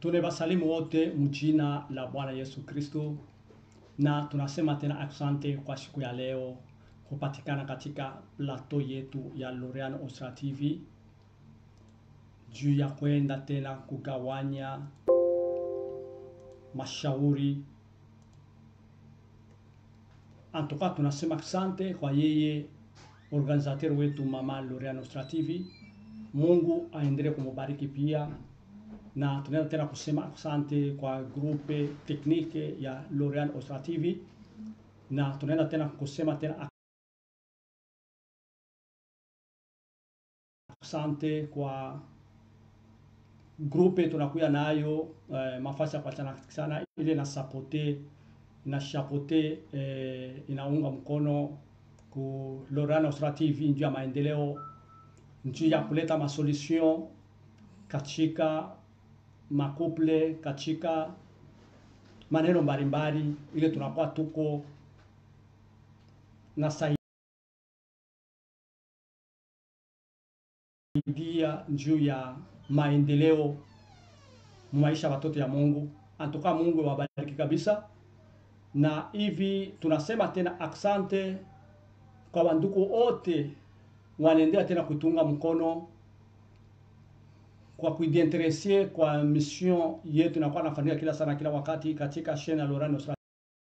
Tunawasalimu wote mjina la Bwana Yesu Kristo, na tunasema tena asante kwa siku ya leo kupatikana katika plateau yetu ya Loreal Ostra TV juu ya kwenda tena kugawanya mashauri. Antoka tunasema asante kwa yeye organisateur wetu mama Loreal Ostra TV. Mungu aendelee kumubariki pia na tunaenda tena kusema asante kwa grupe teknike ya Loreal Ostra TV, na tunaenda tena kusema tena asante kwa grupe tunakuya nayo eh, mafasi ya kuachana sana ile na sapote na chapote eh, inaunga mkono ku Loreal Ostra TV njuu ya maendeleo, njuu ya kuleta masolution katika makuple katika maneno mbalimbali, ile tunakuwa tuko nasaidia juu ya maendeleo maisha watoto ya Mungu. Antoka Mungu wabariki kabisa, na hivi tunasema tena aksante kwa wandugu wote wanaendelea tena kutunga mkono kwa kuidinteresie kwa mission yetu inakuwa nafanyika kila sana kila wakati katika shene ya Loreal Ostra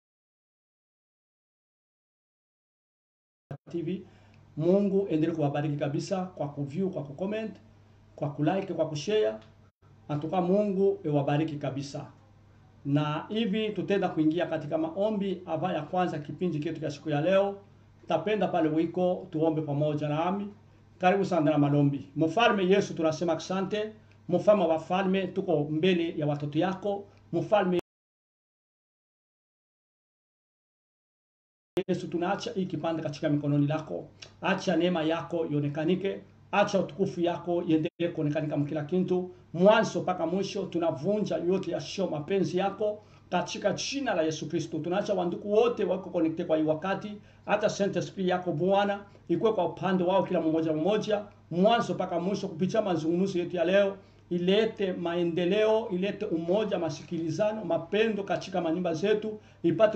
TV. Mungu endelee kuwabariki kabisa kwa kuview, kwa kucomment, kwa kulike, kwa kushare. Antuka Mungu ewabariki kabisa. Na hivi tutenda kuingia katika maombi ava ya kwanza kipindi chetu cha siku ya leo. Tapenda pale wiko tuombe pamoja nami. Karibu sana na malombi. Mfalme Yesu, tunasema asante. Mfalme wa falme, tuko mbele ya watoto yako. Mfalme Yesu, tunaacha hii kipande katika mikononi lako. Acha neema yako ionekanike, acha utukufu yako iendelee kuonekanika mkila kitu, mwanzo mpaka mwisho. Tunavunja yote yasio mapenzi yako katika jina la Yesu Kristo. Tunaacha wanduku wote wako connected kwa hii wakati, hata Saint Esprit yako Bwana ikuwe kwa upande wao kila mmoja mmoja, mwanzo mpaka mwisho, kupitia mazungumzo yetu ya leo ilete maendeleo, ilete umoja, masikilizano, mapendo katika manyumba zetu, ipate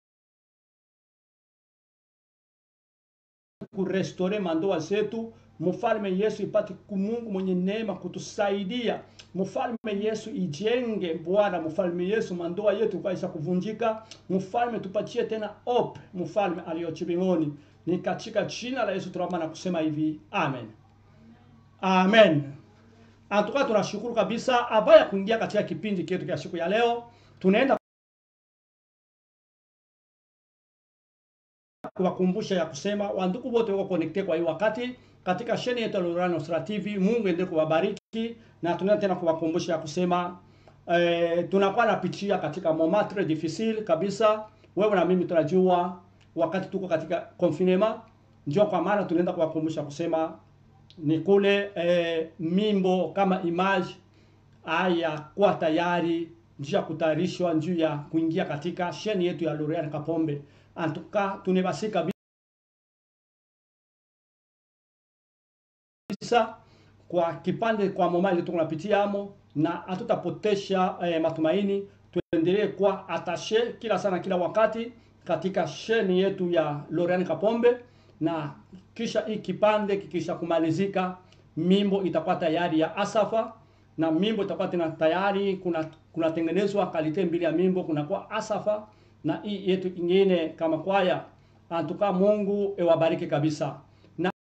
kurestore mandoa zetu. Mfalme Yesu ipate kumungu mwenye neema kutusaidia. Mfalme Yesu ijenge Bwana. Mfalme Yesu mandoa yetu kaisha kuvunjika. Mfalme tupatie tena hope. Mfalme aliyochi mbinguni, ni katika jina la Yesu tunaomba na kusema hivi amen, amen. Antuka tunashukuru kabisa. Aba ya kuingia katika kipindi chetu cha siku ya leo, tunaenda kuwakumbusha ya kusema wandugu wote wako connected kwa hii wakati katika sheni yetu ya Loreal Ostra TV. Mungu endelee kuwabariki, na tunaenda tena kuwakumbusha ya kusema eh, tunakuwa napitia katika moment très difficile kabisa. Wewe na mimi tunajua wakati tuko katika confinement, ndio kwa maana tunaenda kuwakumbusha kusema ni kule eh, mimbo kama image haya kuwa tayari njuu ya kutayarishwa njuu ya kuingia katika sheni yetu ya Loreal Kapombe. Antuka tunebasika kabisa kwa kipande kwa moma ile tunapitia amo, na hatutapotesha eh, matumaini. Tuendelee kuwa atashe kila sana kila wakati katika sheni yetu ya Loreal Kapombe, na kisha hii kipande kikisha kumalizika, mimbo itakuwa tayari ya Asafa na mimbo itakuwa tena tayari. Kuna kunatengenezwa kalite mbili ya mimbo, kunakuwa Asafa na hii yetu ingine kama kwaya. Antuka Mungu ewabariki kabisa. Na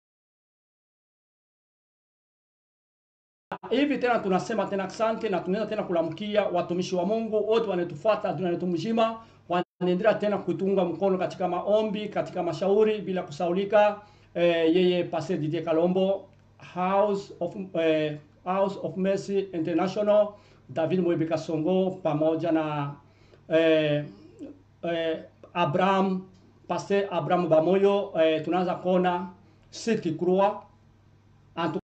hivi tena tunasema tena asante, na tunaenda tena kulamkia watumishi wa Mungu wote wanatufuata dunia yetu mzima, wanaendelea tena kutunga mkono katika maombi, katika mashauri bila kusaulika. Eh, yeye Pastor Didier Kalombo House of eh, House of Mercy International, David Mwebeka Songo pamoja na eh, eh, Abraham Pastor Abraham Bamoyo eh, tunaanza kuona Siti Krua antuka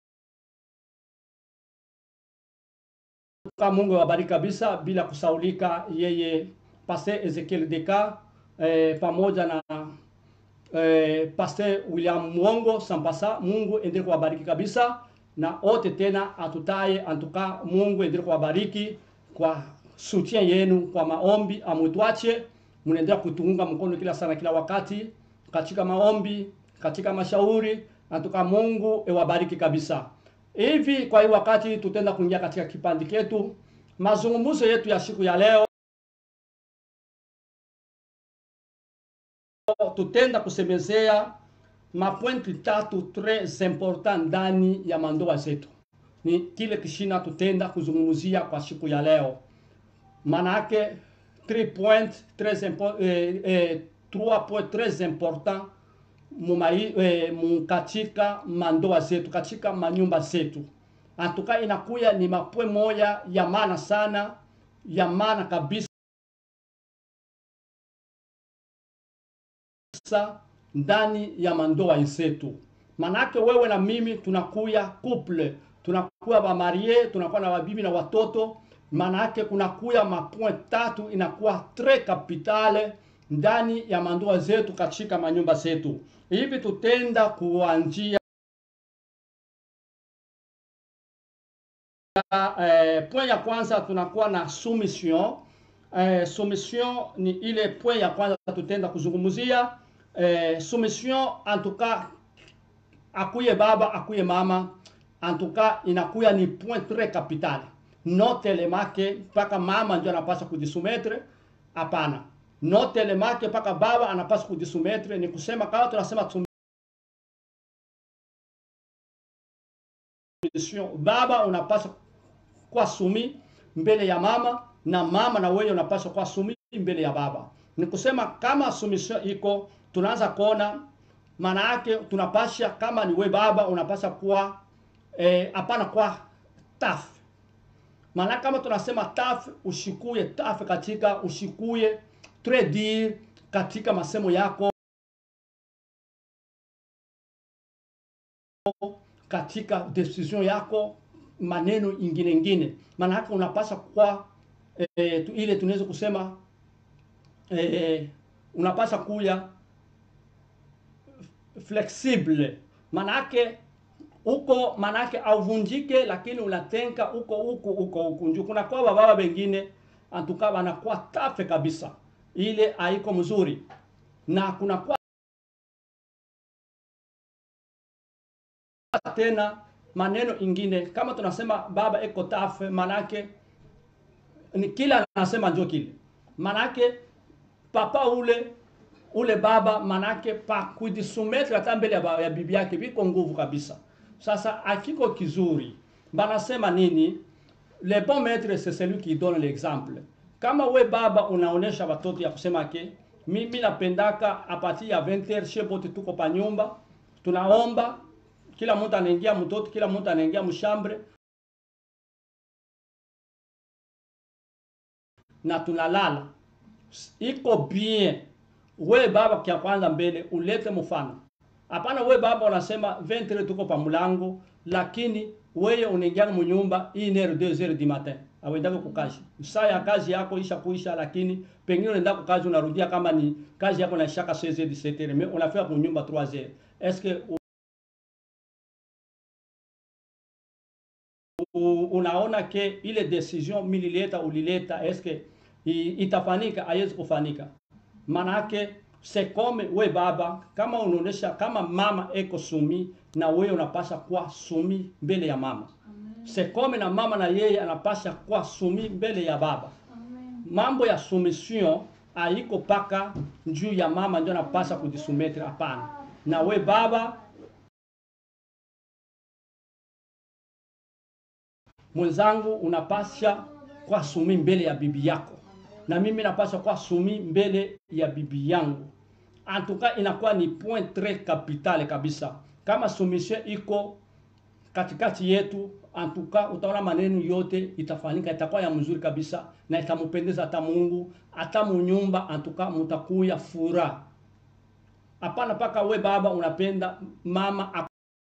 Mungu wabariki kabisa bila kusaulika. Yeye Pastor Ezekiel Deka eh, pamoja na eh, Pastor William Mwongo Sampasa, Mungu endelee kuwabariki kabisa na wote tena atutaye antuka Mungu endelee kuwabariki kwa soutien yenu kwa maombi amutwache mnaendelea kutunga mkono kila sana kila wakati katika maombi katika mashauri antuka Mungu ewabariki kabisa hivi kwa hii wakati tutenda kuingia katika kipindi chetu mazungumzo yetu ya siku ya leo tutenda kusemezea mapointi tatu tres important ndani ya mandoa zetu ni kile kishina tutenda kuzungumzia kwa siku ya leo manake 3 point tres impo, eh, eh, 3 point tres important mumai, eh, katika mandoa zetu katika manyumba zetu antuka inakuya ni mapwe moya ya maana sana ya maana kabisa ndani ya mandoa zetu manake wewe na mimi tunakuya couple tunakuwa bamarie tunakuwa na wabibi na watoto manake kunakuya mapoint tatu inakuwa tres kapitale ndani ya mandoa zetu katika manyumba zetu hivi tutenda kuanjia eh, point ya kwanza tunakuwa na soumission eh, soumission ni ile point ya kwanza tutenda kuzungumzia eh, soumission en tout cas akuye baba akuye mama en tout cas inakuya ni point très capital notelemake mpaka mama ndio anapaswa kujisumetre hapana notelemake mpaka baba anapaswa kujisumetre ni kusema kama tunasema submission baba unapaswa kuwa sumi mbele ya mama na mama na wewe unapaswa kuwa sumi mbele ya baba ni kusema kama submission iko tunaanza kuona maana yake tunapasha kama ni we baba unapasha kuwa hapana eh, kwa taf maana kama tunasema taf ushikuye taf katika ushikuye tredir katika masemo yako katika decision yako maneno ingine ingine maana yake unapasha kuwa eh, tu, ile tunaweza kusema eh, unapasha kuya flexible manake uko manake auvunjike lakini unatenka uko huku uko huku nju kuna kwa baba bengine antuka wanakuwa tafe kabisa ile haiko mzuri na kuna kwa tena maneno ingine kama tunasema baba eko tafe manake ni kila anasema njo kile manake papa ule ule baba manake pa kujisumetre hata mbele ya, ya bibi yake biko nguvu kabisa sasa akiko kizuri banasema nini le bon maître c'est celui qui donne l'exemple kama we baba unaonesha watoto ya kusema ke mimi napendaka apati ya 20h shebote tuko pa nyumba tunaomba kila mtu anaingia mtoto kila mtu anaingia mshambre na tunalala iko bien we baba kia kwanza mbele ulete mfano hapana we baba unasema 20 tuko pa mlango lakini weye unaingia munyumba 1h 2h du matin awendake kukazi saa ya kazi yako isha kuisha lakini pengine unaenda kukazi unarudia kama ni kazi yako naishaka 16h 17h mais unafika kunyumba 3h est-ce que unaona ke ile decision milileta ulileta eske itafanika haiwezi kufanika manake sekome we baba kama unaonesha kama mama eko sumi na wewe unapasha kuwa sumi mbele ya mama sekome na mama na yeye anapasha kuwa sumi mbele ya baba Amen. mambo ya soumission haiko paka juu ya mama ndio anapasha kujisumetre hapana na we baba mwenzangu unapasha kuwa sumi mbele ya bibi yako na mimi napasha kuwa sumi mbele ya bibi yangu antuka inakuwa ni point tres capitale kabisa kama soumission iko katikati yetu antuka utaona maneno yote itafanyika itakuwa ya mzuri kabisa na itampendeza hata Mungu hata munyumba antuka mutakuya fura hapana paka we baba unapenda mama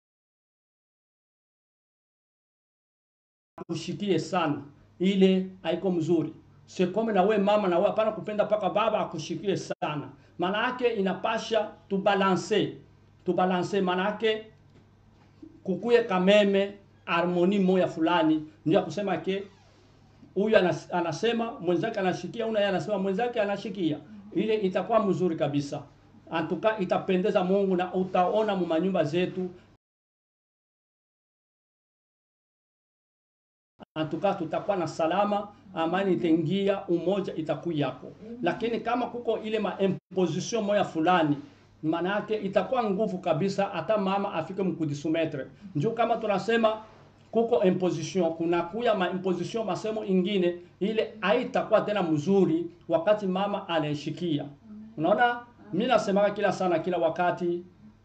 akushikie sana ile haiko mzuri sekome na we mama na we hapana kupenda paka baba akushikie sana maana yake inapasha tubalanse tubalanse maana yake kukuye kameme harmoni moya fulani, ndio ya kusema ke huyu anas, anasema mwenzake anashikia, una yeye anasema mwenzake anashikia, ile itakuwa mzuri kabisa. Antuka itapendeza Mungu na utaona mu manyumba zetu antuka tutakuwa na salama, amani itaingia, umoja itakuyako. Lakini kama kuko ile ma imposition moya fulani, maana yake itakuwa nguvu kabisa, hata mama afike mkudisumetre. Njoo kama tunasema kuko imposition, kunakuya ma imposition masemo ingine, ile haitakuwa tena mzuri wakati mama anaishikia. Unaona, mimi nasemaga kila sana, kila wakati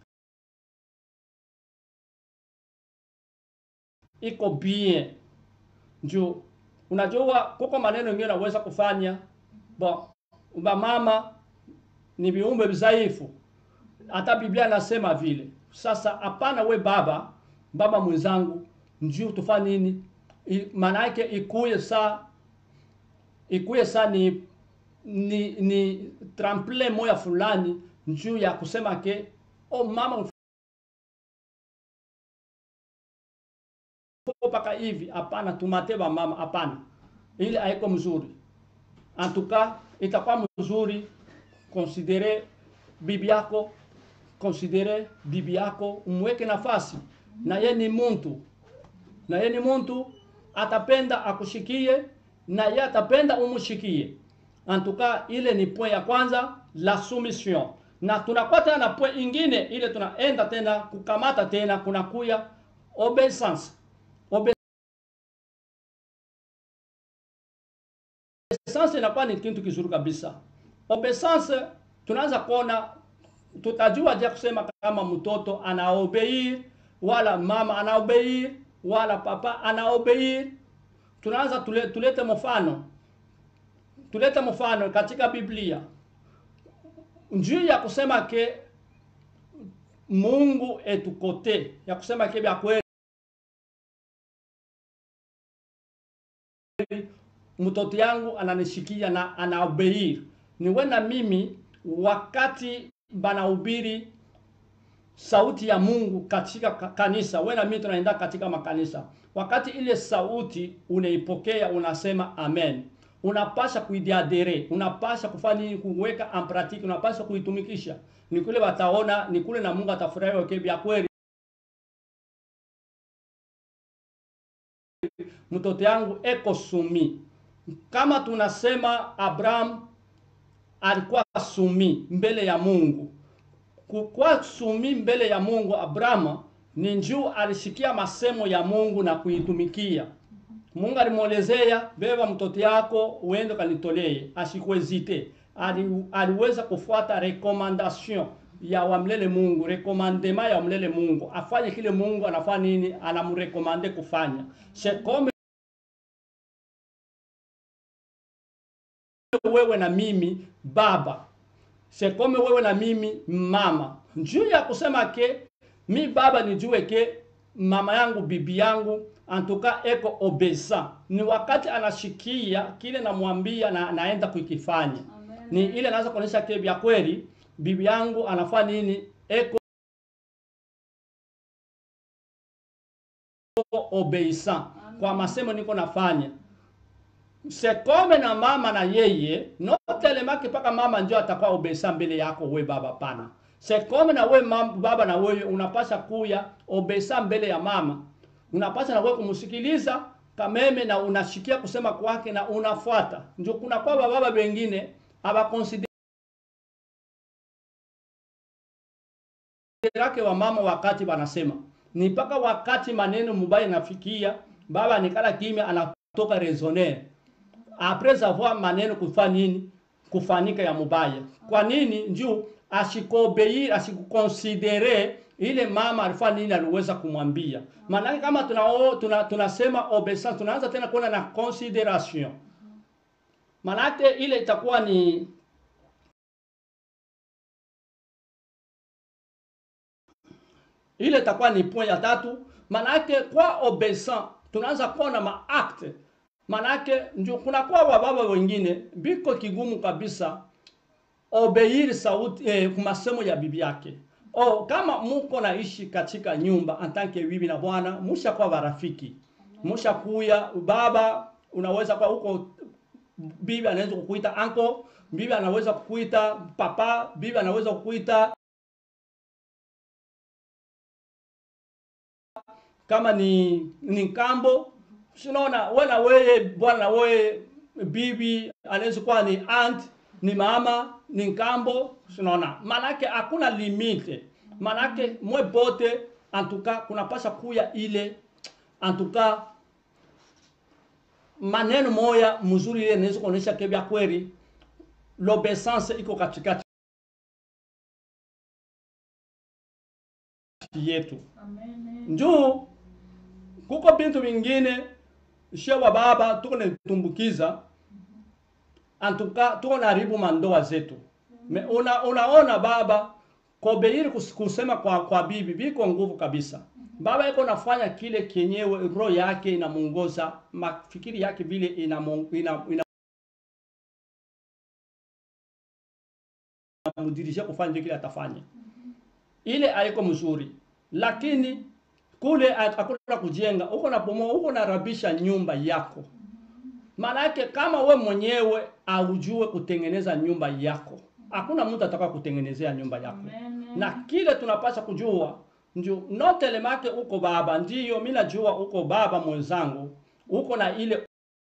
iko bien njoo unajua kuko maneno mengine unaweza kufanya bo ba mama ni viumbe dhaifu hata biblia anasema vile sasa hapana we baba baba mwenzangu njoo tufanye nini I- maana yake ikuye saa ikuye saa ni ni, ni trample moya fulani njuu ya kusema ke o mama mpaka hivi hapana, tumate ba mama hapana, ile haiko mzuri. Antuka itakuwa mzuri konsidere bibi yako, konsidere bibi yako, umweke nafasi, na ye ni muntu, na ye ni muntu, atapenda akushikie, na ye atapenda umushikie. Antuka ile ni point ya kwanza, la soumission, na tunakuwa tena na point ingine, ile tunaenda tena kukamata tena, kunakuya obeisance Obeisance inakuwa ni kitu kizuri kabisa. Obeisance tunaanza kuona, tutajua je kusema kama mtoto anaobeir wala mama anaobeir wala papa anaobeir. Tunaanza tule, tulete mfano, tulete mfano katika Biblia njuu ya kusema ke Mungu etukote ya kusema ke vya kweli mtoto yangu ananishikia na anaobeir. Ni wena mimi wakati banahubiri sauti ya Mungu katika ka- kanisa, wena mimi tunaenda katika makanisa, wakati ile sauti unaipokea, unasema amen, unapasha kuidiadere, unapasha kufanya nini? Kuweka en pratique, unapasha kuitumikisha. Ni kule wataona, ni kule na Mungu atafurahi, okay, vya kweli mtoto yangu eko sumi. Kama tunasema Abraham alikuwa sumi mbele ya Mungu, kukuwa sumi mbele ya Mungu, Abraham ni njuu alishikia masemo ya Mungu na kuitumikia. Mungu alimwelezea beba mtoto yako uende kanitolee, asikuezite. Ali, aliweza kufuata recommandation ya wamlele Mungu, recommandement ya wamlele Mungu, afanye kile Mungu anafanya nini, anamrekomande kufanya. C'est comme wewe na mimi baba, c'est comme wewe na mimi mama. Njuu ya kusema ke mi baba nijue ke mama yangu bibi yangu antuka eko obesa, ni wakati anashikia kile namwambia na naenda kukifanya Amen. ni ile naweza kuonyesha ke vya kweli bibi yangu anafanya nini, eko obeisant kwa masemo niko nafanya sekome na mama na yeye notelemaki mpaka mama njo atakuwa obesa mbele yako we baba pana sekome na we mam, baba na wewe unapasha kuya obesa mbele ya mama unapasha na wewe kumsikiliza kameme na unashikia kusema kwake na unafuata njo kuna kwa baba wengine abakonsidere yake wa mama wakati wanasema ni mpaka wakati maneno mubaya nafikia baba nikala kimya anatoka raisonner apres avoir maneno kufanya nini kufanika ya mubaya kwa nini njuu ashikobeir ashikukonsidere ile mama alifanya nini aliweza kumwambia maanake kama tunao, tuna, tunasema obeisance tunaanza tena kuona na consideration maanake ile itakuwa ni ile itakuwa ni point ya tatu manake kwa obeisant tunaanza kuona maakte manake ndio kuna kwa wababa wengine biko kigumu kabisa obeiri sauti eh, masemo ya bibi yake oh, kama muko naishi katika nyumba antanke bibi na bwana mushakuwa barafiki mushakuya baba unaweza kwa huko bibi anaweza kukuita anko bibi anaweza kukuita papa bibi anaweza kukuita kama ni ni nkambo sinaona wala weye bwana weye bibi anaweza kuwa ni aunt ni mama ni nkambo sinaona manake hakuna limite manake mwe bote antuka kunapasha kuya ile antuka maneno moya mzuri ile inaweza kuonyesha kebya kweli l'obedience iko katikati yetu Amen. njuu kuko bintu vingine shewa baba tuko natumbukiza antuka tuko naharibu mandoa zetu Me, una, unaona baba kobeiri kus- kusema kwa, kwa bibi biko nguvu kabisa baba iko nafanya kile kenyewe roho yake inamungoza mafikiri yake vile inamu- ina, ina, inamudirisha kufanya ndio kile atafanya ile haiko mzuri lakini kule hakuna kujenga uko na bomoa uko narabisha nyumba yako maanake kama we mwenyewe aujue kutengeneza nyumba yako hakuna mtu ataka kutengenezea nyumba yako Amen. na kile tunapasha kujua ndio notelemake uko baba ndiyo mi najua uko baba mwenzangu uko na ile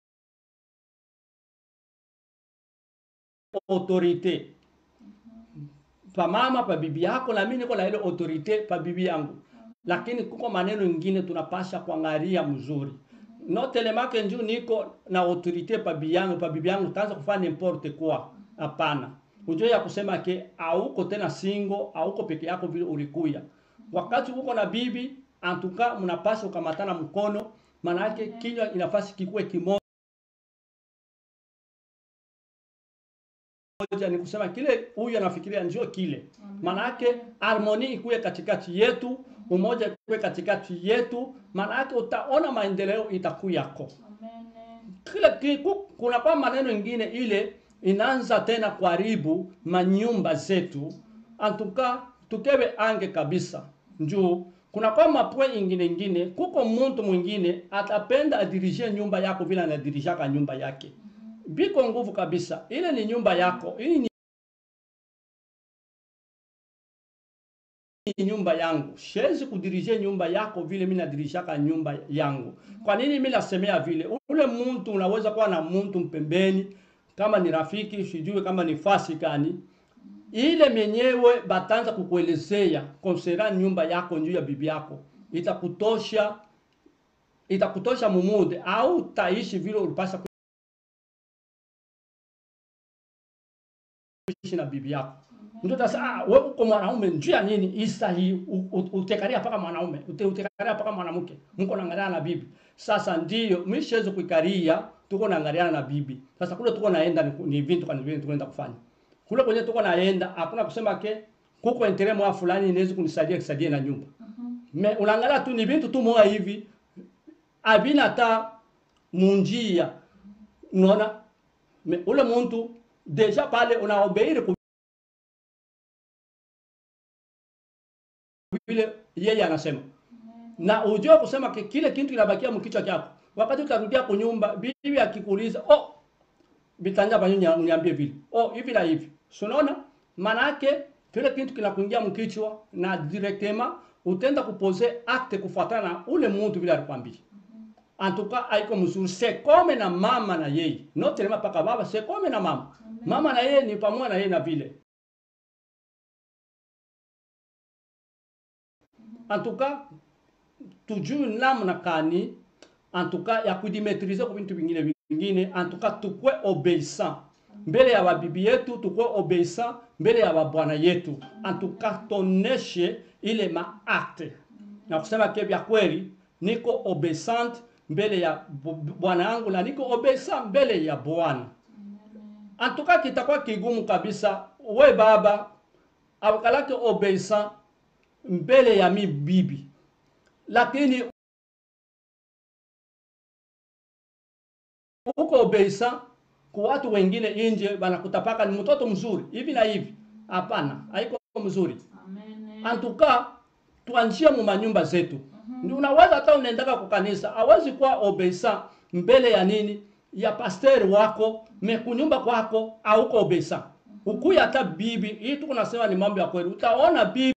autorite pa mama pa bibi yako na mimi niko na ile autorite pa bibi yangu lakini kuko maneno ingine tunapasha kuangalia mzuri notelemake njuu niko na autorite pa bibi yangu pa bibi yangu taanza kufanya n'importe quoi hapana ujue ya kusema ke auko tena singo auko peke yako vile ulikuya wakati uko na bibi antuka mnapasha ukamatana mkono maana yake kinywa inafasi kikuwe kimoja ni kusema kile huyu anafikiria njoo kile manake harmoni ikuwe katikati yetu umoja ikuwe katikati yetu manake utaona maendeleo itakuyako Amen. kile kiku, kuna kwa maneno ingine ile inaanza tena kuharibu manyumba zetu antuka tukebe ange kabisa njuu kuna kwa mapwe ingine ingine kuko muntu mwingine atapenda adirije nyumba yako vile anadirishaka nyumba yake biko nguvu kabisa ile ni nyumba yako ili ni ni nyumba yangu siwezi kudirije nyumba yako vile mimi nadirishaka nyumba yangu kwa nini mimi nasemea vile ule muntu unaweza kuwa na muntu mpembeni kama ni rafiki sijui kama ni fasi gani ile menyewe batanza kukuelezea konsera nyumba yako njuu ya bibi yako itakutosha itakutosha mumude au taishi vile ulipasha kuishi na bibi yako ndio tasa ah, wewe uko mwanaume njuu ya nini isa hii u- u- utekaria paka mwanaume ute- utekaria paka mwanamke mko naangaliana na bibi sasa ndio mimi siwezi kuikaria tuko naangaliana na bibi sasa kule tuko naenda ni, ni vintu kwa vintu tunaenda kufanya kule kwenye tuko naenda hakuna kusema ke kuko entere mwa fulani inaweza kunisaidia kisaidie na nyumba me unaangalia tu ni vintu tu moja hivi avina hata munjia unaona me ule muntu deja pale unaobeiri ku vile yeye anasema na ujue kusema ki- kile kitu kinabakia mkichwa chako wakati utarudia kunyumba bibi akikuuliza oh bitanja banyo uniambie vile oh hivi na hivi So unaona manake kile kitu kinakuingia mkichwa na directement utenda kupose acte kufuatana na ule mtu vile alikwambia antuka haiko mzuri sekome na mama na yeye not telema paka baba sekome na mama mama na yeye ni pamoja na yeye na vile antuka tujue namna kani antuka ya kudimetrize kwa vitu vingine vingine antuka tukwe obeissant mbele ya babibi yetu tukwe obeissant mbele ya babwana yetu antuka toneshe ile maakte na kusema ke vya kweli niko obeissant mbele ya bu- bwana yangu na niko obeissant mbele ya bwana antuka kitakuwa kigumu kabisa we baba akalake obeissant mbele ya mi bibi lakini uko obeisa kwa watu wengine nje banakutapaka ni mtoto mzuri hivi na hivi hapana haiko mzuri Amen. Amen. antuka tuanjie mu manyumba zetu ndio unaweza hata unaendaka kwa kanisa hawezi kuwa obesa mbele ya nini ya pasteri wako me kunyumba kwako auko obesa ukuya hata bibi hii tu kunasema ni mambo ya kweli utaona bibi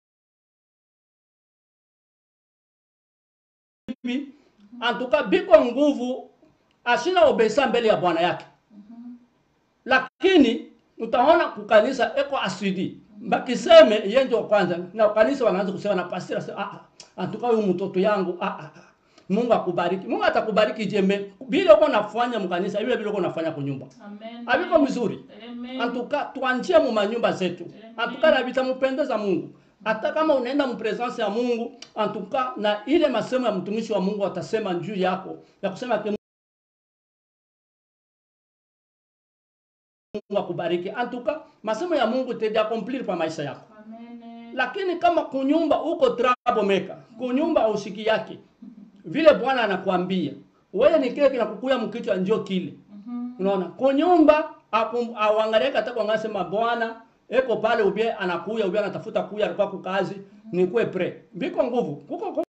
antuka biko nguvu ashina obesa mbele ya bwana yake lakini utaona kukanisa eko asidi bakiseme yeye ndio kwanza na kanisa wanaanza kusema na pastor asema ah ah, antuka huyu mtoto yangu ah ah ah. Mungu akubariki. Mungu atakubariki jembe. Vile uko nafanya mkanisa, vile vile uko nafanya kunyumba. Amen. Abiko mzuri. Amen. Antuka tuanjie mu manyumba zetu. Antuka na vitampendeza Mungu. Hata kama unaenda mu presence ya Mungu, antuka na ile masemo ya mtumishi wa Mungu atasema juu yako ya kusema ke Mungu akubariki. Antuka masemo ya Mungu itaja accomplir kwa maisha yako. Amen. Lakini kama kunyumba uko troublemaker, kunyumba usiki yake, vile Bwana anakuambia wewe ni kile kinakukuya mkichwa njoo kile. Mhm. Unaona, kunyumba auangalie hata kwa ngasema Bwana eko pale ubie anakuya ubie anatafuta kuya alikuwa kukazi ni kwe pre. Biko nguvu. Kuko kuko,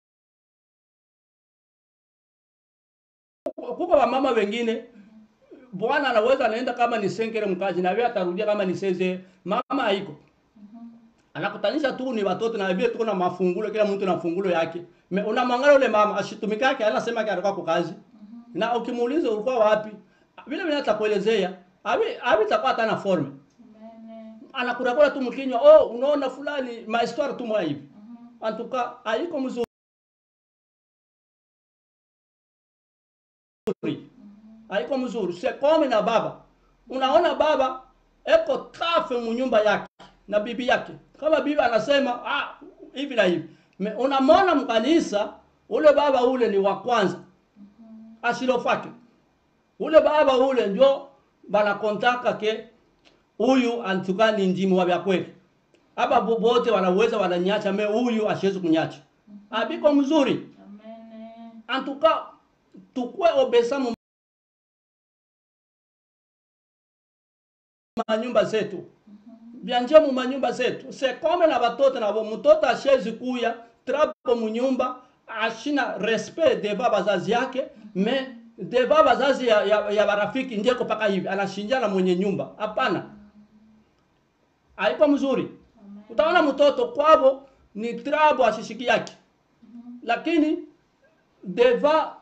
kuko wamama wengine Bwana anaweza anaenda kama ni senkere mkazi na wewe atarudia kama ni seze mama haiko anakutanisha tu ni watoto na vile tuko na mafungulo, kila mtu na fungulo yake. Me, unamwangalia ule mama ashitumika yake, anasema yake alikuwa kwa kazi na ukimuuliza ulikuwa wapi, vile vile atakuelezea abi abi takuwa hata na forme, Amen. anakurakura tu mkinywa, oh, unaona fulani ma histoire tu mwa hivi antuka haiko mzuri haiko mzuri. Sekome na baba, unaona baba eko trafe munyumba yake na bibi yake, kama bibi anasema ah, hivi na hivi, Me- unamwona mkanisa ule baba ule ni wa kwanza asilofake ule baba ule ndio banakontaka ke huyu antuka ni ndimu wa vya kweli hapa bobote wanaweza wananyacha me huyu asiwezi kunyacha abiko mzuri Amen. antuka tukue obesa mu manyumba zetu byanje mu manyumba zetu sekome na batoto nabo mtoto ashezi kuya trapo munyumba ashina respect deva bazazi yake me deva bazazi ya, ya, ya barafiki ndeko paka hivi anashinjana mwenye nyumba hapana haiko mzuri utaona mtoto kwabo ni trabo ashishiki yake lakini deva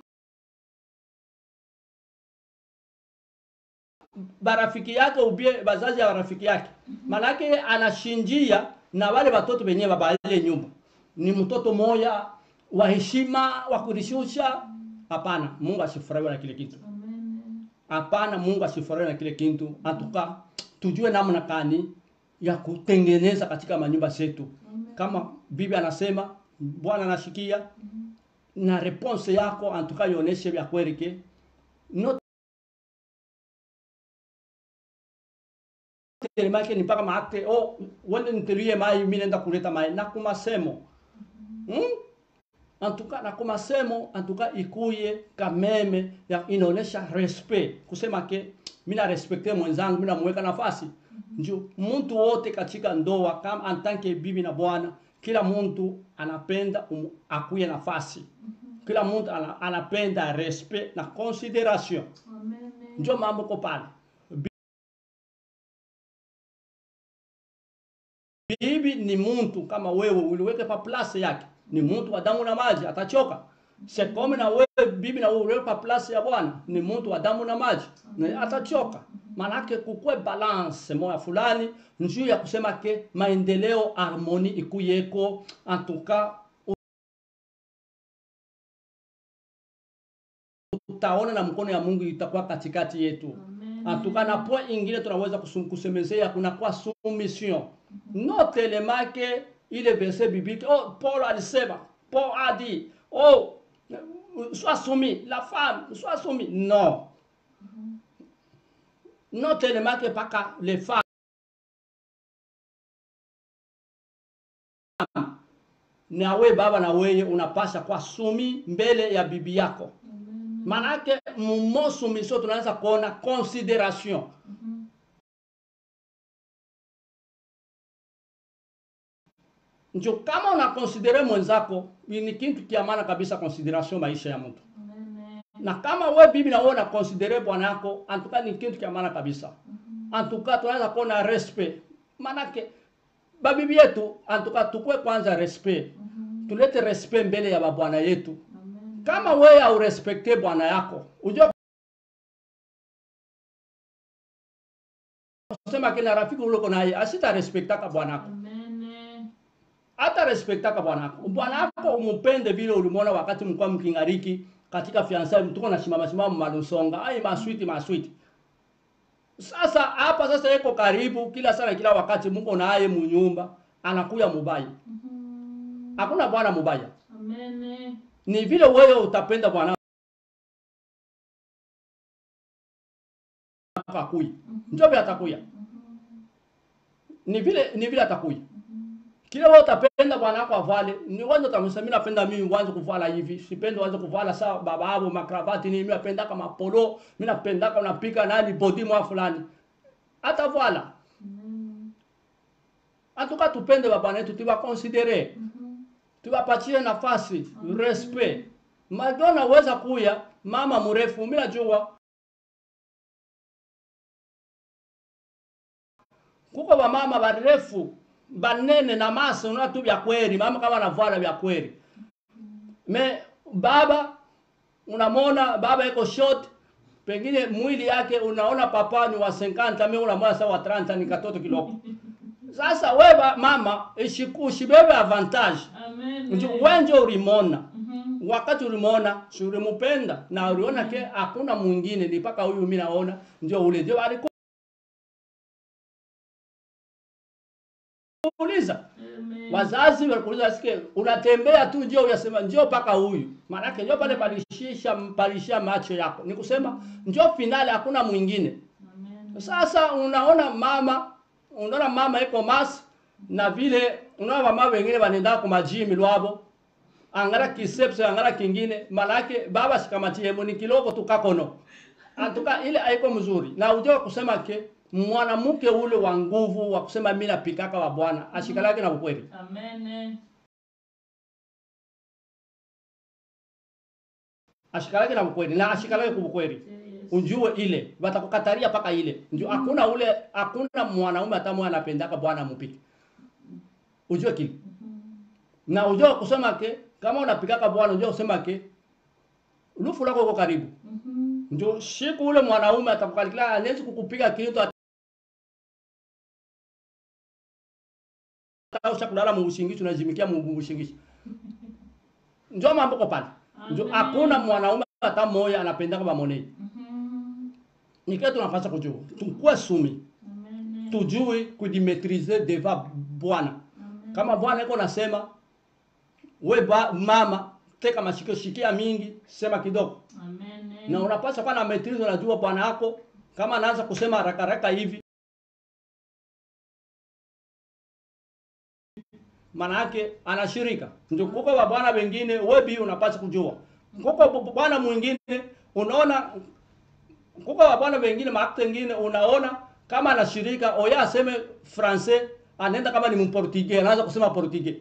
barafiki yake ubie bazazi ya barafiki yake manake anashinjia na wale watoto wenyewe babaile nyumba ni mtoto moya wa heshima wa kurishusha hapana mungu asifurahiwe na kile kitu Amen. hapana mungu asifurahiwe na kile kitu atuka tujue namna kani ya kutengeneza katika manyumba zetu kama bibi anasema bwana anashikia na response yako antuka ionyeshe vya kweli ke no make ni mpaka maakte oh wende nitelie mai mimi naenda kuleta mai na kumasemo hmm? antuka na kumasemo antuka ikuye kameme ya inaonesha respect kusema ke mimi na respecte mwenzangu mimi namweka nafasi njo mtu wote katika ndoa kama antanke bibi na bwana kila mtu anapenda um, akuye nafasi kila mtu ana, anapenda respect na consideration Amen. njo mambo ko pale bibi ni mtu kama wewe uliweke pa place yake ni mtu wa damu na maji atachoka sekome na wewe bibi na wewe uliweke pa place ya bwana ni mtu wa damu na maji na atachoka manake kukwe balance moya fulani njuu ya kusema ke maendeleo harmoni ikuyeko antuka utaona na mkono ya mungu itakuwa katikati yetu Amen. antuka na point ingine tunaweza kusum- kusemezea kunakuwa soumission no telemake ile verset biblique oh paul alisema paul a dit oh sois soumis la femme sois soumis non no telemake paka les femmes na we baba na weye unapasha kwa sumi mbele ya bibi yako Amen. manake mumo soumission tunaanza kuona consideration njo kama unakonsidere mwenzako ni kitu kia maana kabisa consideration maisha ya mtu Amen. na kama we bibi na wewe unakonsidere bwana yako antuka ni kitu kia maana kabisa antuka tunaweza kuona respect manake babibi yetu antuka tukue kwanza respect Mhm. tulete respect mbele ya babwana yetu Amen. kama wewe haurespekte bwana yako ujue kusema kila rafiki uliko naye asitarespektaka bwana yako Amen. hata respektaka bwana yako bwana yako umupende vile ulimwona wakati mlikuwa mkingariki katika fiansa mtuko na shimama shimama malusonga ai maswiti maswiti sasa hapa sasa yeko karibu kila sana kila wakati mko naye munyumba anakuya mubaya Mhm. hakuna bwana mubaya Amen. ni vile wewe utapenda bwana wako akuye njo vile atakuya ni vile ni vile atakuya kile wewe utapenda bwana wako avale ni kwanza utamsema mimi napenda mimi uanze kuvala hivi sipendi uanze kuvala saa baba hapo makravati ni mimi napenda kama polo mimi napenda kama unapika nani body mwa fulani hata vala Amen. atuka tupende baba wetu tuwa considere Mhm. tuwapatie nafasi respect madona uweza kuya mama mrefu mimi najua kuko bamama barefu banene na masa una tu vya kweli mama kama anavala vya kweli me baba unamwona baba iko short pengine mwili yake unaona papa ni wa 50 mimi unamwona sawa wa 30 ni katoto kiloko sasa wewe mama ishiku shibebe avantage Amen. ndio wenje ulimona Mhm. wakati ulimwona si ulimupenda na uliona ke hakuna mwingine ni mpaka huyu mimi naona ndio ule ndio alikuuliza Amen. wazazi walikuuliza sike unatembea tu ndio uyasema ndio mpaka huyu maanake ndio pale palishisha palishia macho yako ni kusema ndio finale hakuna mwingine Amen. sasa unaona mama unaona mama iko mas na vile unaona mama wengine wanaenda kwa majimi lwabo angara kisepse angara kingine malake baba sikamatie ni kiloko tukakono antuka ile haiko mzuri na ujue kusema ke mwanamke ule wa nguvu wa kusema mimi napikaka wa bwana ashikalake na ukweli Amen. ashikalake na ukweli na ashikalake kwa ukweli Yes. unjue ile watakukataria paka ile ndio hakuna ule hakuna mwanaume hata mmoja anapendaka bwana mpike ujue kile na ujue kusema ke kama unapikaka bwana ujue kusema ke lufu lako uko karibu Mhm. ndio siku ule mwanaume atakukalikila anaweza kukupika kitu atausha kulala muushingishi unazimikia muushingishi ndio mambo kwa pale ndio Amen. hakuna mwanaume hata mmoja anapendaka bamonei Mhm. nikiwa tunapaswa kujua tukue sumi Amen. tujue kujimetrize deva bwana Amen. kama bwana iko nasema we ba, mama teka mashikio shikia mingi sema kidogo Amen. na unapaswa kuwa na metrize unajua bwana yako kama anaanza kusema haraka haraka hivi maana yake anashirika ndio kuko wa bwana wengine webi unapaswa kujua kuko bu- bwana mwingine unaona kuko wa bwana wengine maakte wengine unaona kama anashirika oya aseme francais anaenda kama ni mportugais anaanza kusema portugais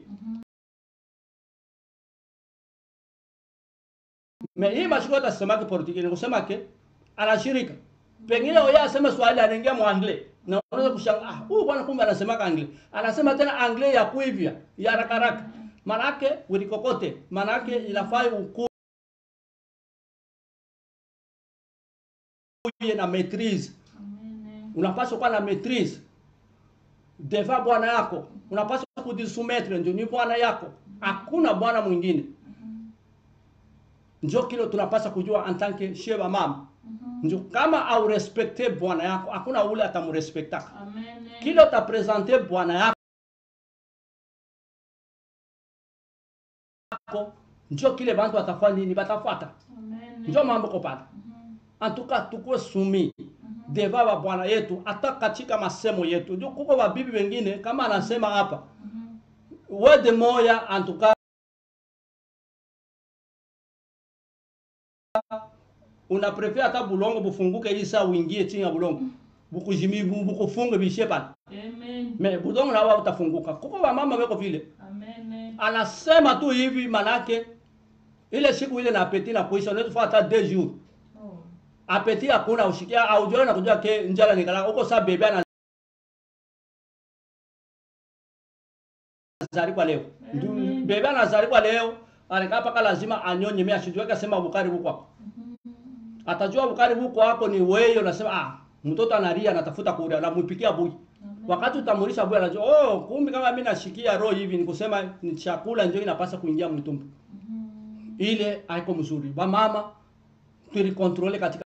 me hii mashiko atasemake portugais ni kusema ke anashirika pengine oya aseme swahili anaingia mwangle na unaweza kushanga ah huyu bwana kumbe anasemaka angle anasema tena angle ya kuivya ya haraka haraka manake wilikokote manake inafai ukuye na maitrise Amen. unapaswa kuwa na maitrise deva bwana yako unapaswa kujisumetre ndio ni bwana yako hakuna bwana mwingine njo kile tunapaswa kujua antanke sheba mama Mhm. njo kama au respecte bwana yako hakuna ule atamrespektaka Amen. kile utapresente bwana yako njo kile bantu watafanya nini batafuata Amen. njo mambo kopata Mhm. antuka tukuwe sumi deva wa bwana yetu hata katika masemo yetu ndio kuko wabibi wengine kama anasema hapa Mhm. wede moya antuka una prefer hata bulongo bufunguke hii saa uingie chini ya bulongo bukujimi bu- bukufunge bishe pale Amen. Amen. me budongo na wao utafunguka kuko wamama weko vile Amen. anasema tu hivi manake ile siku ile na apeti na kuisha unaweza kufanya hata deux jours Oh. apeti hakuna ushikia au jioni na kujua ke njala nikala uko saa bebe ana zalikuwa leo Ndu- Amen. bebe anazalikuwa leo anakaa paka lazima anyonye mimi asijue kasema bukari huko hapo atajua bukari huko hapo ni wewe unasema ah mtoto analia anatafuta kula anampikia bui wakati utamulisha bui anajua oh kumbe kama mimi nashikia roho hivi ni kusema ni chakula ndio inapasa kuingia mtumbo ile haiko mzuri ba mama tulikontrole katika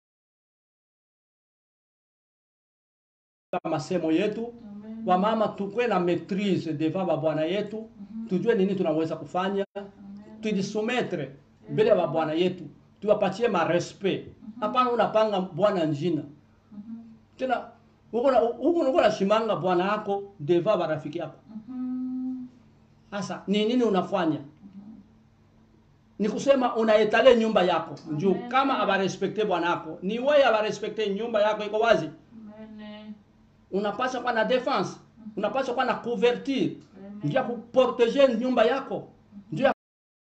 masemo yetu Amen. wamama tukwe na maitrise devant babwana yetu tujue nini tunaweza kufanya tujisumetre mbele ya babwana yetu tuwapatie marespect hapana unapanga bwana njina tena huko na- huko uko nashimanga bwana yako devant barafiki yako Mhm. sasa ni nini unafanya ni kusema unaetale nyumba yako juu Amen. kama abarespekte bwana yako ni wewe abarespekte nyumba yako iko wazi Amen. unapaswa kuwa na defense unapaswa kuwa na couverture Amen. ndio ya kuproteger nyumba yako ndio ya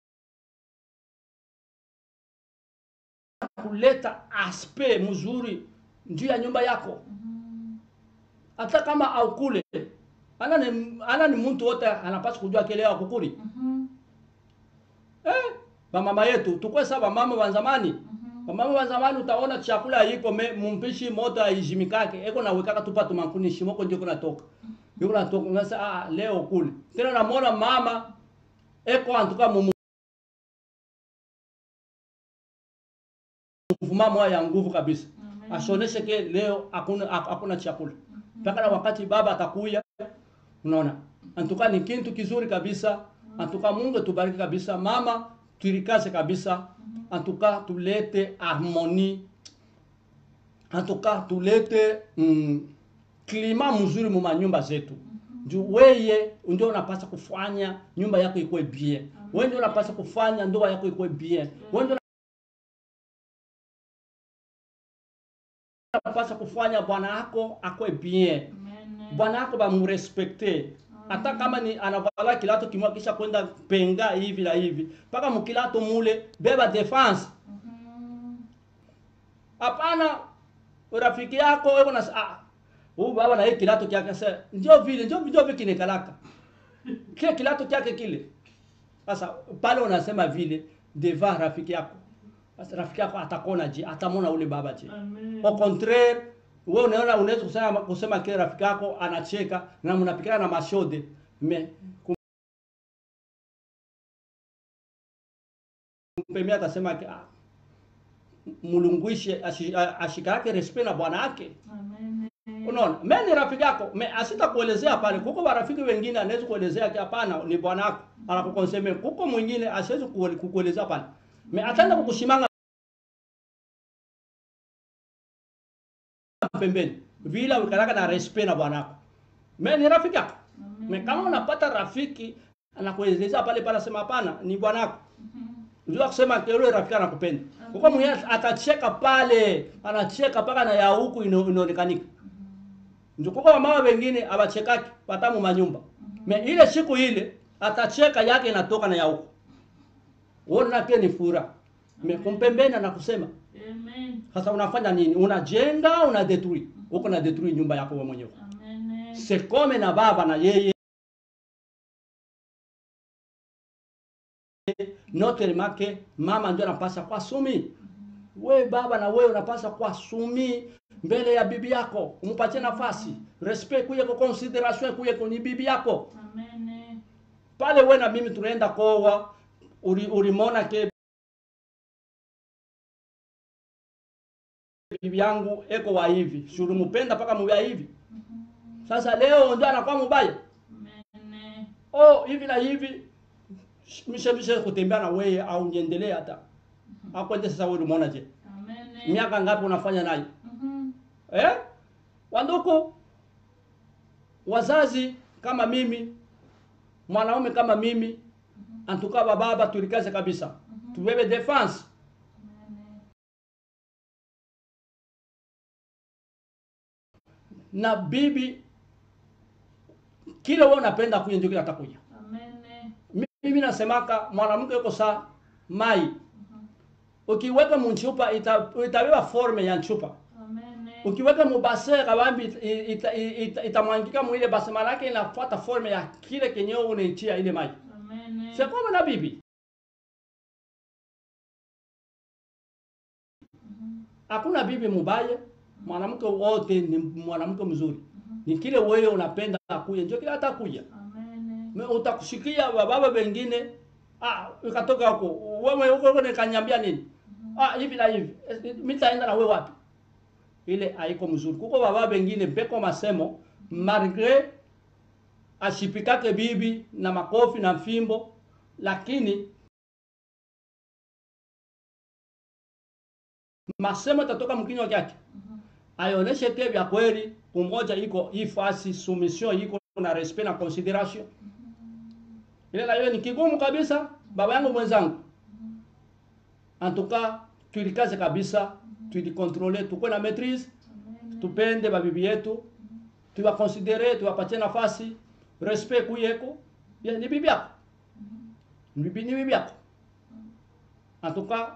kuleta aspect mzuri ndio ya nyumba yako hata kama aukule ana ni, ana ni mtu wote anapaswa kujua kile ya kukuli Mhm. eh bamama yetu tukwe sa bamama wa zamani Mhm. bamama wa zamani utaona chakula iko me mumpishi moto aijimikake eko na wekaka tupa tumankuni shimoko ndio kuna toka ndio kuna toka ngasa ah leo kule tena namwona mama eko antuka mumu mvumamo ya nguvu kabisa Amen. asioneshe ke leo hakuna hak- hakuna chakula mpaka na wakati baba atakuya unaona antuka ni kintu kizuri kabisa antuka mungu tubariki kabisa mama tuirikaze kabisa antuka tulete harmonie antuka tulete mm, klima mzuri mu manyumba zetu juu weye ndio unapasa kufanya nyumba yako ikuwe bien wewe ndio unapasa kufanya ndoa yako ikuwe bien wewe ndio unapasa kufanya bwana yako akwe bien Amen. bwana yako bamurespekte hata kama ni anavala kilato kimwa kisha kwenda penga hivi na hivi mpaka mkilato mule beba defense Mhm. hapana rafiki yako wewe na ah huyu baba na hii kilato kyake sasa ndio vile ndio ndio vile kinekalaka kile kilato kyake kile sasa pale unasema vile devant rafiki yako sasa rafiki yako atakona je atamona ule baba je Amen. au contraire wewe unaona unaweza kusema kusema kile rafiki yako anacheka na mnapikana na mashode me kumpemia atasema ke, ah, mulungwishe ashi- a- ashika yake respect na bwana yake Amen. unaona me ni rafiki yako me asita kuelezea pale kuko marafiki wengine anaweza kuelezea ke hapana ni bwana yako anakukonseme kuko mwingine asiwezi kuele- kukuelezea pale me ataenda kukushimanga pembeni vile ukalaka na respect na bwana yako me ni rafiki yako me kama unapata rafiki anakuelezea pale pale asema hapana ni bwana yako ndio kusema yule rafiki anakupenda kuko mwingine atacheka pale anacheka mpaka na ya huku ino- inaonekanika ndio kuko wamama wengine abachekaki watamu manyumba me ile siku ile atacheka yake inatoka na ya huku uona pia ni fura me kumpembeni anakusema Amen. sasa unafanya nini unajenga una detruire uko na detruire nyumba yako wewe mwenyewe Amen. sekome na baba na yeye note make mama ndio anapasa kwa sumi we baba na wewe unapasa kwa sumi mbele ya bibi yako umpatie nafasi respect kuye kwa consideration kuye kwa ni bibi yako Amen. pale we na mimi tunaenda kowa uli- ulimona ke bibi yangu eko wa hivi si ulimpenda mpaka mubaya hivi sasa leo ndio anakuwa mubaya Amen. oh hivi na hivi mishe mishe kutembea na wewe au niendelee hata akwende sasa wewe umeona je Amen. miaka ngapi unafanya naye Mhm. eh wanduku wazazi kama mimi mwanaume kama mimi antuka baba tulikaze kabisa tubebe defense Amen. na bibi kile wewe unapenda kuya ndio kile atakuja Amen. mimi nasemaka mwanamke yuko saa mai ukiweka munchupa ita, itabeba forme ya nchupa Amen. ukiweka mubase kabambi itamwangika ita, ita, itamwangika mwile base malake inafuata forme ya kile kenyewe unaichia ile maji Amen. c'est comme na bibi hakuna bibi mubaya mwanamke wote ni mwanamke mzuri ni kile wewe unapenda akuye ndio kile atakuja Amen. Me- utakushikia baba wengine ah ukatoka huko wewe huko huko nikanyambia nini ah hivi na hivi Eh, mimi nitaenda na wewe wapi ile haiko mzuri kuko baba wengine mpeko masemo malgre ashipikake bibi na makofi na fimbo lakini masemo tatoka mkinywa chake aioneshe ke vya kweli umoja iko hii fasi soumission iko na respect na consideration ile na hiyo ni kigumu kabisa baba yangu mwenzangu antuka tuilikaze kabisa tuilikontrole tukuwe na maitrise tupende babibi yetu tuwakonsidere tuwapatie nafasi respect kuyeko ya ni bibi yako ni bibi ni bibi yako antuka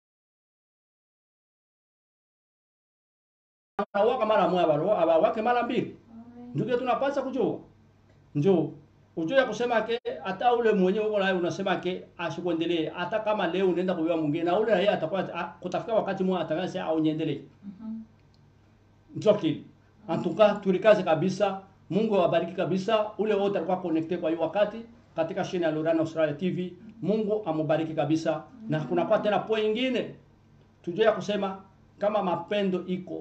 wanawaka mara moja baro abawake mara mbili ndio tunapaswa kujua njoo ujue ya kusema ke hata ule mwenyewe uko naye unasema ke ashikuendelee hata kama leo unaenda kuiwa mwingine na ule yeye atakuwa a- kutafika wakati mmoja atakasema au niendelee ndio kile antuka tulikaze kabisa Mungu awabariki kabisa ule wote alikuwa connected kwa hiyo wakati katika shine ya Lorana Australia TV Mungu amubariki kabisa na kuna kwa tena point nyingine tujue ya kusema kama mapendo iko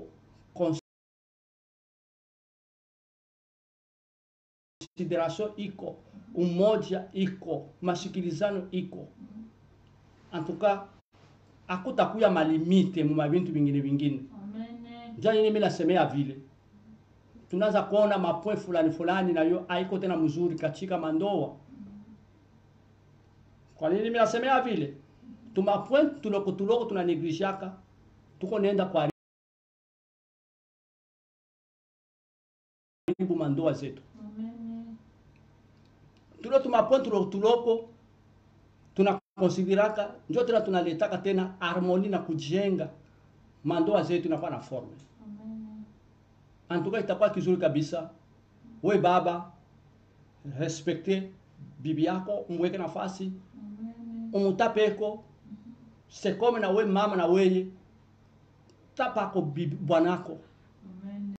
consideration iko umoja iko masikilizano iko antuka akutakuya malimite mu mabintu vingine vingine Amen. ndio nini mimi nasemea vile tunaanza kuona mapoint fulani fulani nayo haiko tena mzuri katika mandoa kwa nini mimi nasemea vile tuma point tuloko tuloko tuna neglijaka tuko nenda kwa karibu mandoa zetu Amen. tule tuma point tuloko tuloko tunakonsideraka njo tena tunaletaka tena harmoni na kujenga mandoa zetu inakuwa na forme Amen. antuka itakuwa kizuri kabisa we baba respekte bibi yako umweke nafasi Amen. umutapeko sekome na we mama na weye tapako bibi bwanako Amen.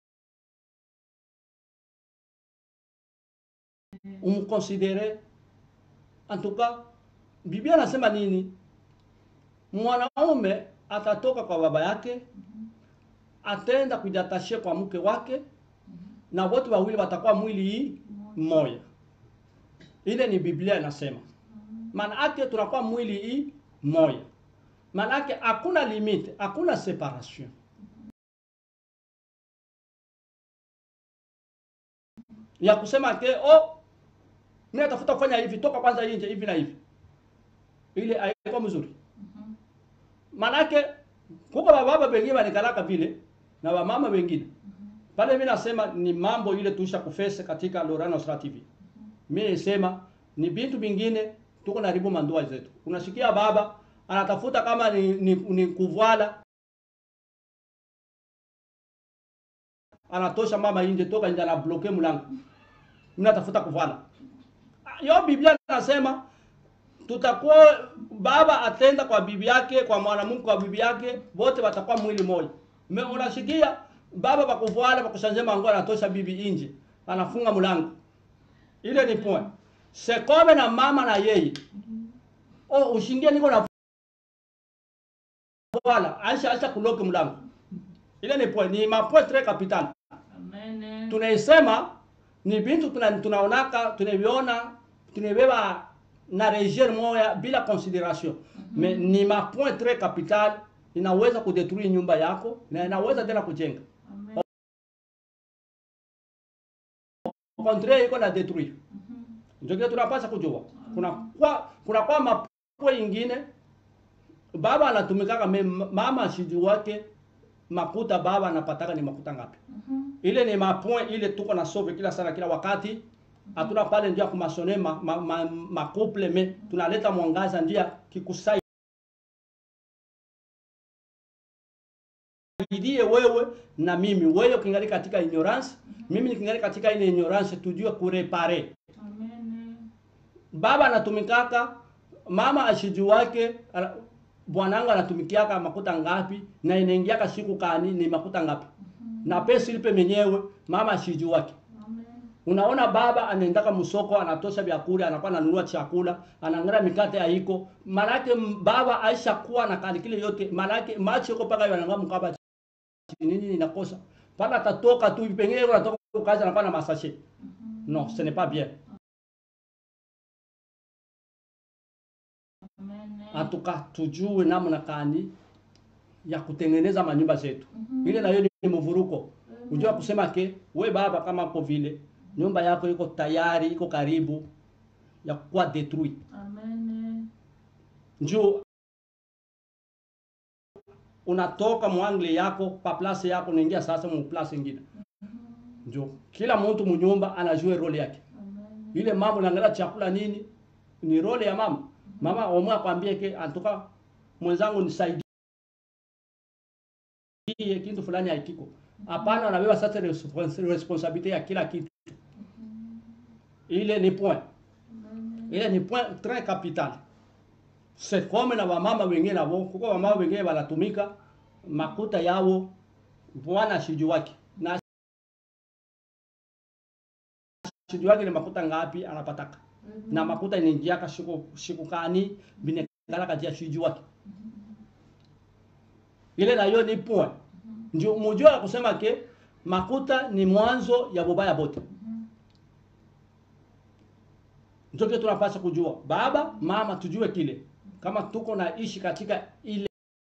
umkonsidere antuka biblia anasema nini mwanaume atatoka kwa baba yake ataenda kujiatashia kwa mke wake na wote wawili watakuwa mwili hii mmoja ile ni biblia inasema maana yake tunakuwa mwili hii moja maana yake hakuna limite hakuna separation ya kusema ke oh mimi natafuta kufanya hivi toka kwanza nje hivi na hivi ile haiko mzuri manake kuko bababa wengine wanikalaka vile na wamama wengine pale mimi nasema ni mambo ile tuisha kufese katika Lorana Australia TV mimi nisema ni bintu vingine tuko naribu mandoa zetu unasikia baba anatafuta kama ni, ni, ni kuvala anatosha mama nje toka nje anabloke mlango mimi natafuta kuvala yo biblia nasema tutakuwa baba atenda kwa bibi yake kwa mwanamke kwa bibi yake wote watakuwa mwili moja me unasikia baba bakuvala bakushanje mango anatosha bibi nje anafunga mlango ile ni point sekome na mama na yeye oh ushingie niko na wala aisha aisha kuloke mlango ile ni point ni ma point très capital Amen. tunaisema ni bintu tuna, tunaonaka tunaviona tunabeba na region moya bila consideration mais ni ma point très capital inaweza kudetruire nyumba yako na inaweza tena kujenga Amen. au contraire iko na detruire ndio kile tunapaswa kujua kuna kwa kuna kwa mapo ingine baba anatumikaka me mama ashiji wake makuta baba anapataka ni makuta ngapi ile ni mapoint ile tuko na sove kila sana kila wakati hatuna pale ndio ya kumasone ma, ma, ma, makuple me tunaleta mwangaza ndio ya kikusai saidie wewe na mimi wewe ukingali katika ignorance mimi nikingali katika ile ignorance tujue kurepare Amen. baba anatumikaka mama ashiju wake ana- bwanangu anatumikiaka makuta ngapi na inaingiaka siku kani ni makuta ngapi na pesa ilipe menyewe mama ashiju wake Amen. unaona baba anaendaka msoko anatosha vyakula anakuwa ananunua chakula anang'ara mikate haiko manake m- baba aisha kuwa na kali kile yote manake macho yuko paka yananga mkaba nini inakosa paka atatoka tu pengine yeye anatoka kazi anakuwa na masashe non ce n'est pas bien Amen. atuka tujue namna kani ya kutengeneza manyumba zetu ile nayo ni mvuruko unjua kusema ke we baba kama ko vile nyumba yako iko tayari iko karibu ya kuwa detrui Amen. njoo unatoka mwangle yako pa place yako unaingia sasa mu place ingine njoo kila mtu munyumba anajua role yake Amen. ile mambo naangalia chakula nini ni role ya mama mama omwe akwambie ke antoka mwenzangu nisaidie kitu fulani haikiko hapana unabeba sasa respons- responsabilite ya kila kitu ile ni point Amen. ile ni point très capital c'est comme na wamama wengine nabo kuko wamama wengine wanatumika makuta yao bwana shiju wake na shiju wake ni makuta ngapi anapataka na makuta inaingiaka siku siku kani binekala kati ya shiju wake ile nayo ni point ndio mujua kusema ke makuta ni mwanzo ya bubaya bote ndio kile tunapaswa kujua baba mama tujue kile kama tuko na ishi katika ile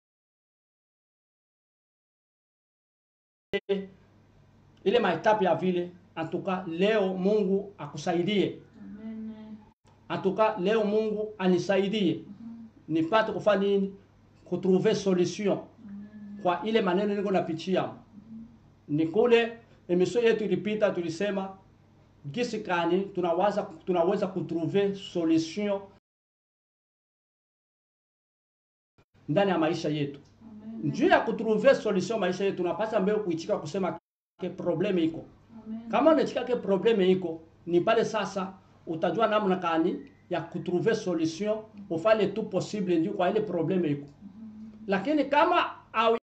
ile maetapu ya vile atuka leo Mungu akusaidie Amen. atuka leo Mungu anisaidie nipate kufanya nini kutrouver solution kwa ile maneno niko napitia ni kule emission yetu ilipita tulisema gisi kani tunawaza tunaweza kutrouver solution ndani ya maisha yetu Amen. juu ya kutrouver solution maisha yetu tunapasa mbele kuichika kusema ke probleme iko Amen. kama unachika ke probleme iko ni pale sasa utajua namna kani ya kutrouver solution ufanye tout possible ndio kwa ile probleme iko lakini kama au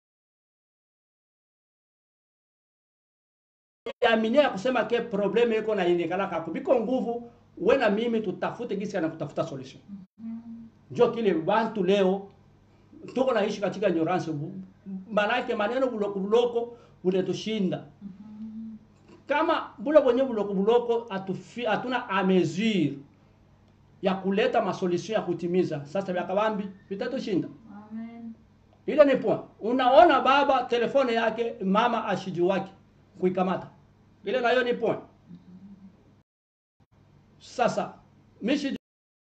aminia ya kusema ke probleme iko na inekala kako biko nguvu we na mimi tutafute gisi na kutafuta solution njo kile bantu leo tuko naishi katika ignorance manake maneno buloko buloko buletushinda kama bule bwenye buloko buloko atufi, hatuna a mesure ya kuleta masolution ya kutimiza sasa vyakabambi vitatushinda Amen. ile ni point unaona baba telefone yake mama ashiju wake kuikamata ile nayo ni point sasa mishi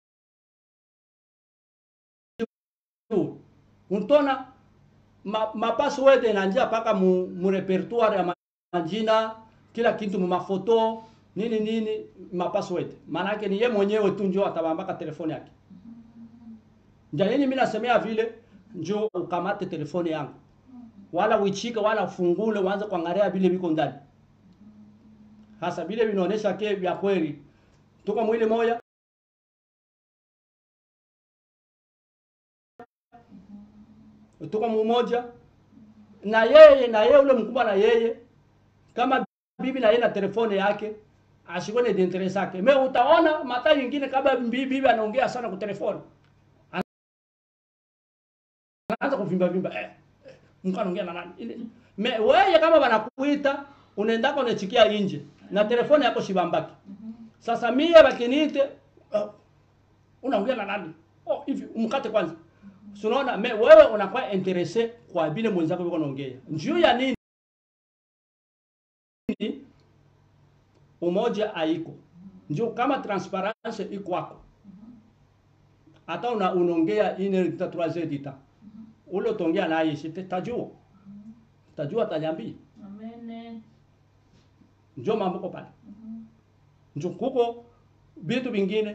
untona ma, mapassword inanjia paka mu, mu repertoire ya majina kila kitu mu mafoto nini nini mapassword maanake ni ye mwenyewe tu njo atabambaka telefone yake njanini mimi nasemea vile njo ukamate telefone yangu wala uichike wala ufungule uanze kuangalia vile viko ndani hasa vile vinaonesha ke vya kweli tuko mwili moja tuko mumoja na yeye na yeye ule mkubwa na yeye kama bibi na yeye na telefone yake ashikone d'interest yake me utaona mata nyingine kama bibi bibi anaongea sana kwa telefone anaanza kuvimba vimba eh, eh mko anaongea na nani ile me wewe kama wanakuita unaendaka unachikia nje na telefone yako shibambaki sasa mie bakiniite uh, unaongea na nani oh hivi umkate kwanza So, unaona me wewe unakuwa interese kwa vile mwenzako yuko naongea njuu ya nini umoja haiko njoo kama transparence iko wako hata una unaongea ine dita trois heures dita ule utaongea naye shite tajua tajua tajambii Amen. njoo mambo kwa pale njo kuko vitu vingine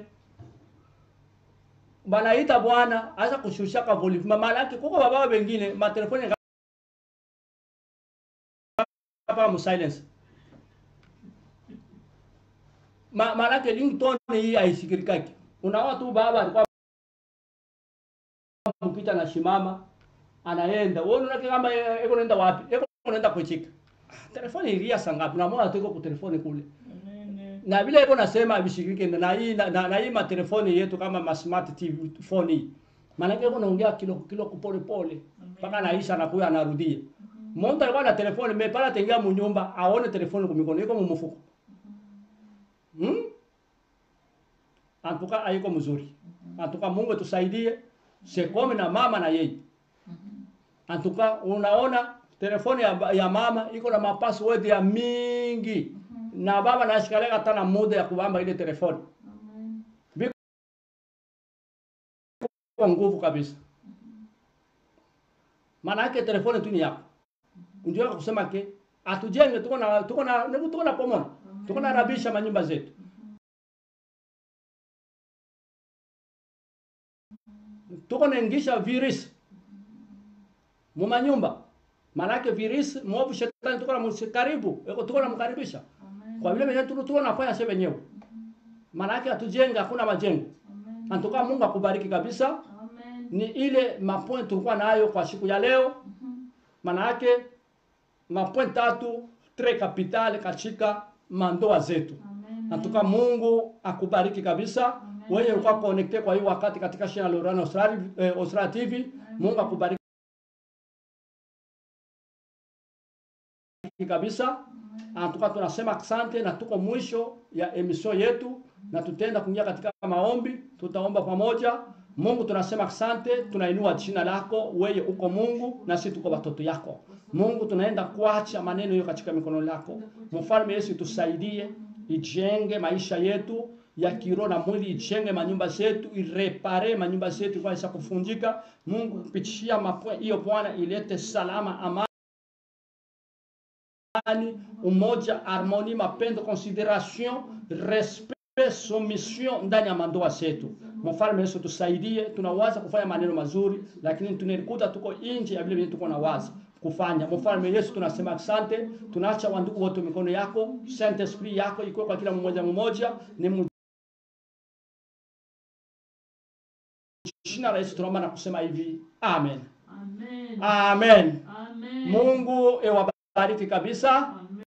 banaita bwana aza kushushaka volume maana yake kuko baba wengine matelefoni kama mu silence Ma- maana yake ringtone hii haisikirikaki unaona tu baba alikuwa mpita na shimama anaenda wewe unaona kama eh, eko naenda wapi eko naenda kuchika Ah, telefoni ilia sangapi unamwona tu iko ku telefoni kule Amen. na vile iko nasema vishiriki na hii na, na, na hii matelefoni yetu kama ma smart TV phone hii maana yake iko naongea kilo kilo pole pole mpaka naisha na kuya anarudia mtu alikuwa na telefoni mimi pala tengia munyumba aone telefoni kwa mikono iko mumufuko hmm? antuka haiko mzuri antuka Mungu tusaidie sekome na mama na yeye antuka unaona telefoni ya, ya mama iko na mapassword ya mingi na baba nashikalega hata na muda ya kubamba ile telefoni Amen. kwa nguvu kabisa maana yake telefoni tu ni yako unjua kusema ke atujenge tuko na tuko na tuko na pomona tuko na rabisha manyumba zetu tuko naingisha virus mu manyumba maana yake virus mwovu shetani tuko na msi- karibu eko tuko na mkaribisha Amen. kwa vile venyewe tuko tuko nafanya sisi wenyewe maana yake atujenge hakuna majengo Amen. antuka Mungu akubariki kabisa Amen. ni ile mapoint tulikuwa nayo kwa siku ya leo Mhm. maana yake mapoint tatu tre capital katika mandoa zetu Amen. natuka Mungu akubariki kabisa Amen. wewe ulikuwa connected kwa hii wakati katika shina la Lorana Australia, eh, Australia TV Mungu akubariki kabisa antuka tunasema asante na tuko mwisho ya emission yetu na tutaenda kuingia katika maombi tutaomba pamoja Mungu tunasema asante tunainua jina lako wewe uko Mungu na sisi tuko watoto yako Mungu tunaenda kuacha maneno hiyo katika mikono yako mfalme Yesu tusaidie ijenge maisha yetu ya kiroho na mwili ijenge manyumba zetu irepare manyumba zetu kwa isa kufunjika Mungu kupitia mapwe hiyo Bwana ilete salama amani amani, umoja, harmonie, mapendo, consideration, respect, soumission ndani ya mandoa zetu. Mfalme Yesu tusaidie, tunawaza kufanya maneno mazuri, lakini tunikuta tuko nje ya vile vile tuko na waza kufanya. Mfalme Yesu tunasema asante, tunaacha wandugu wote mikono yako, Saint Esprit yako ikuwe kwa kila mmoja mmoja, ni mu- jina la Yesu tunaomba na kusema hivi, amen. Amen. Amen. Amen. Mungu ewabariki kabisa. Amen.